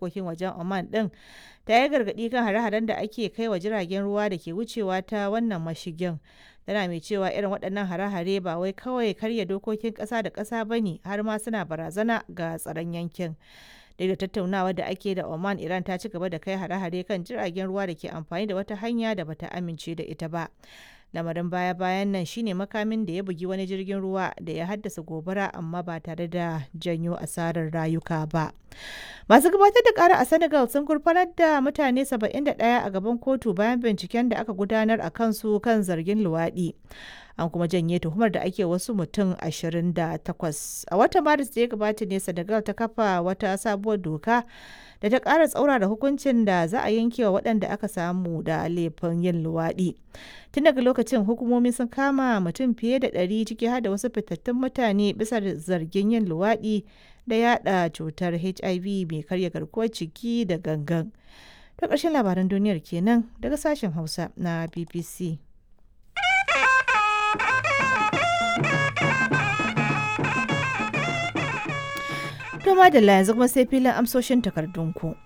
harkokin wajen Oman ɗin ta yi gargaɗi kan hare-haren da ake kai wa jiragen ruwa da ke wucewa ta wannan mashigin. Tana mai cewa irin waɗannan hare-hare ba wai kawai karya dokokin ƙasa da ƙasa ba ne har ma suna barazana ga tsaron yankin. Duk da tattaunawa da ake da Oman, Iran ta ci gaba da kai hare-hare kan jiragen ruwa da ke amfani da wata hanya da bata amince da ita ba. lamarin baya-bayan nan shine makamin da ya bugi wani jirgin ruwa da ya haddasa gobara amma ba tare da janyo asarar rayuka ba masu gabatar da kara a senegal sun gurfanar da mutane 71 a gaban kotu bayan binciken da aka gudanar a kansu kan zargin luwaɗi an kuma janye tuhumar da ake wasu mutum 28 a watan maris da ya gabata ne senegal ta kafa wata sabuwar doka da ta ƙara tsaura da hukuncin da za a yanke wa waɗanda aka samu da laifin yin luwaɗi tun daga lokacin hukumomi sun kama mutum fiye da ɗari ciki har da wasu fitattun mutane bisa zargin yin luwaɗi da yada cutar hiv mai karya garkuwar ciki da gangan ta ƙarshen labaran duniyar kenan daga sashen hausa na bbc To madalla yanzu kuma sai filin amsoshin takardunku.